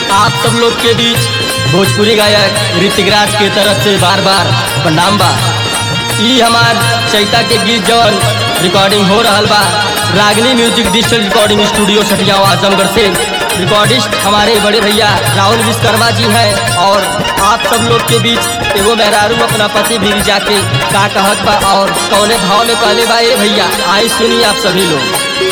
आप सब लोग के बीच भोजपुरी गायक ऋतिक राज के तरफ से बार बार प्रणाम बा ई हमार चैता के गीत जवन रिकॉर्डिंग हो रहल बा Ragini music digital recording studio Satiyav Azamgarh से रिकॉर्डिस्ट हमारे बड़े भैया राहुल विश्वकर्मा जी हैं और आप सब लोग के बीच एगो मेहरारू अपना पति भी जाके का कहत बा और कौने भाव में कहले बा ए भैया आई सुनिए आप सभी लोग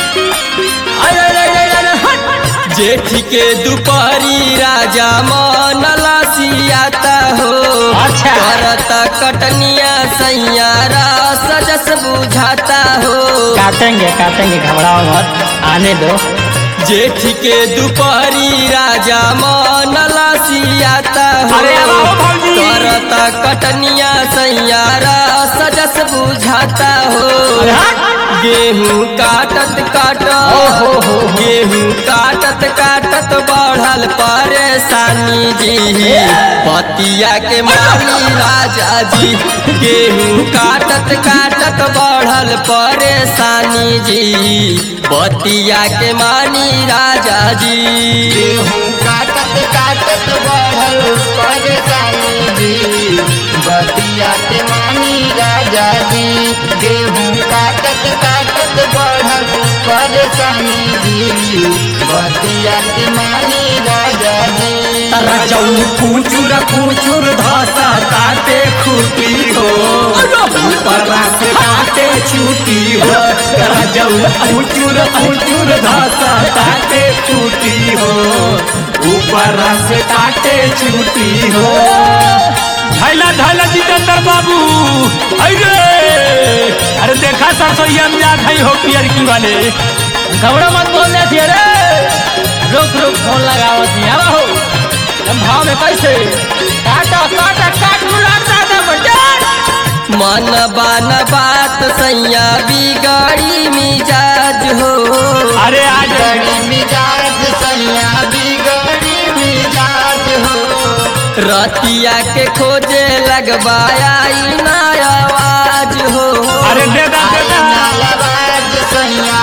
अरे अरे अरे अरे हट! जेठ के दुपहरी राजा मन लसियाता हो अच्छा। करता कटनिया सैयारा सजस बुझाता हो काटेंगे काटेंगे घबराओ मत आने दो जेठ के दुपहरी राजा मन लसियाता हो अरे आओ भौजी। करता कटनिया सैयारा सजस बुझाता हो अरे हट! गेहूं काटत काटत ओहो हो हो। गेहूं काटत काटत बढ़ल परेशानी जी पतिया के माली राजा जी गेहूं काटत काटत बढ़ल परेशानी जी बतिया के मानी राजा जी गेहूं काटत काटत बढ़ल परेशानी जी बतिया के मानी राजा जी गेहूं काटत काटत बढ़ल परेशानी जी बतिया के मानी राजा जी रजऊ कुचुर कुचुर धसा ताते खूटी हो ऊपर से ताते छूटी हो रजऊ कुचुर कुचुर धसा ताते छूटी हो ऊपर से ताते छूटी हो धैला धैला जितेंद्र बाबू अरे अरे देखा सरसोईया में जात है हो पियर की वाले घबरा मत बोलने थे रे रुक रुक फोन लगावत नहीं आवा हो हम भाव में कैसे काटा काटा काट मुलाटा दे बटे मन बान बात सैया बिगाड़ी मिजाज हो अरे आज गड़ी मिजाज सैया बिगड़ी मिजाज हो रतिया के खोजे लगवाया ना आवाज हो अरे दे दा दे दा नालबाज सैया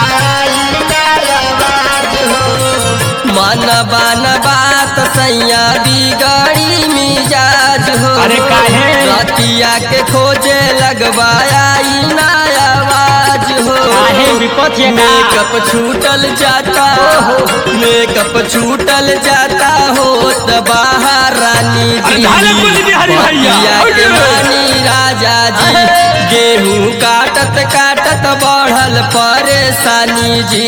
नालबाज हो मन बान बात सैया बिगाड़ी मिजाज हो अरे काहे? रतिया के खोजे लगवाया ना आवाज हो काहे विपत ये का? मेकअप छूटल जाता हो मेकअप छूटल जाता हो त बाहर रानी अरे जी धाले बोली बिहारी भैया। बतिया के अरे। रानी राजा जी गेहूं काटत काटत बढ़ल परेशानी जी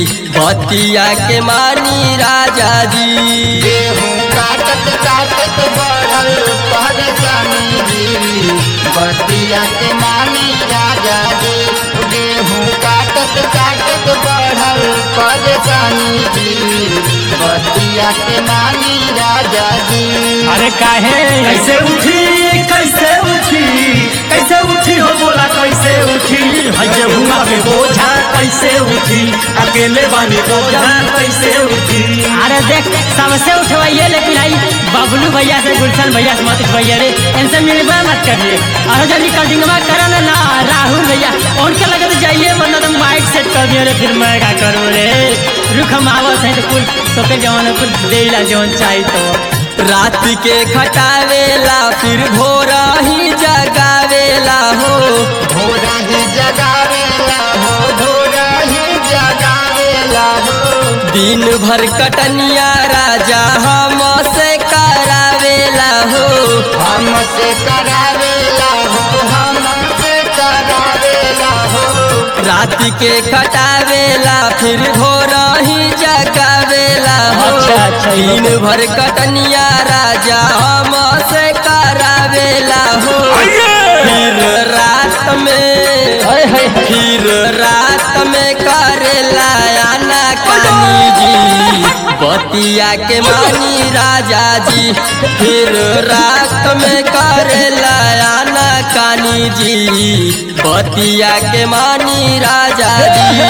बतिया के मानी राजा जी गेहूं काटत काटत बढ़ल परेशानी जी बतिया के मानी राजा जी गेहूं काटत काटत बढ़ल परेशानी जी बतिया के मानी राजा जी अरे काहे कैसे उठी कैसे उठी कैसे उठी हो बोला कैसे उठी हजे हुआ के बोझा कैसे उठी अकेले बानी बोझा कैसे उठी अरे देख सबसे उठवाइए लेकिन आई बबलू भैया से गुलशन भैया से मत उठवाइए रे इनसे मिलवा मत करिए और जल्दी कटिंगवा करा ना ना राहुल भैया उनके लगे तो जाइए वरना तो माइक सेट कर दियो रे फिर मैं क्या करूँ रे रुख हम आवत है तो कुल तो के जवान कुल देला जवन चाहिए तो रात के खटावेला फिर भोरा ही जगावेला हो भोरा ही जगावेला हो भोरा ही जगावेला हो दिन भर कटनिया राजा हम से करावेला हो हमसे करावेला हो हमसे करावेला हो रात के खटावेला फिर भोरा ही जगावेला हो अच्छा, अच्छा, ये दिन भर कटनिया राजा हम से करावेला हो फिर रात में हाय हाय हाय फिर रात में करेला आना कानी जी बतिया के मानी राजा जी फिर रात में करेला आना कानी जी बतिया के मानी राजा जी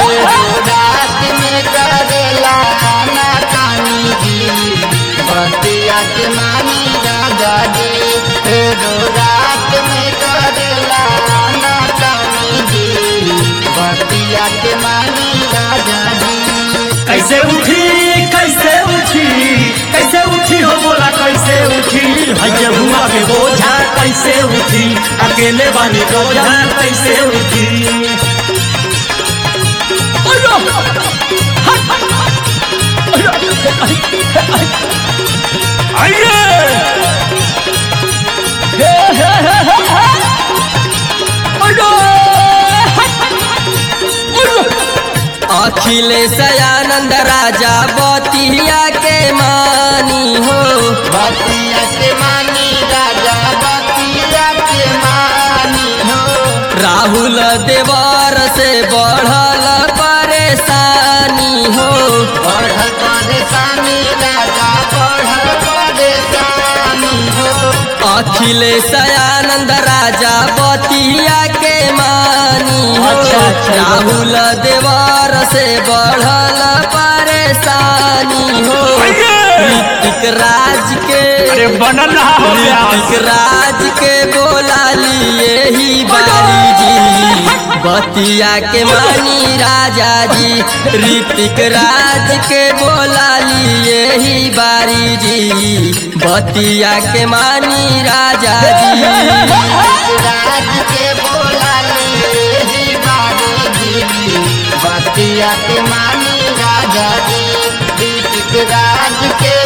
रात में करेला आना कानी जी बतिया के मानी राजा जी फेरो रात में करेला आना कानी जी बतिया के मानी राजा जी कैसे उठी कैसे उठी कैसे उठी हो बोला कैसे उठी हज हुआ के बोझा कैसे उठी अकेले बानी बोझा कैसे उठी अखिलेश आनंद राजा बतिया के मानी हो बतिया के मानी राजा बतिया के मानी हो राहुल देवर से बढ़ल परेशानी हो बढ़ल परेशानी राजा बढ़ल परेशानी हो अखिलेश आनंद राजा बतिया के मानी हो अच्छा, अच्छा। राहुल देवर से बढ़ल परेशानी हो ऋतिक राज के बनल रहा हो ऋतिक राज के बोला लिए ही बारी जी बतिया के मानी राजा जी ऋतिक राज के बोला लिए ही बारी जी बतिया के मानी राजा जी राज के बोला ले ही बारे जी बतिया के मानी राजा जी दीपिक राज के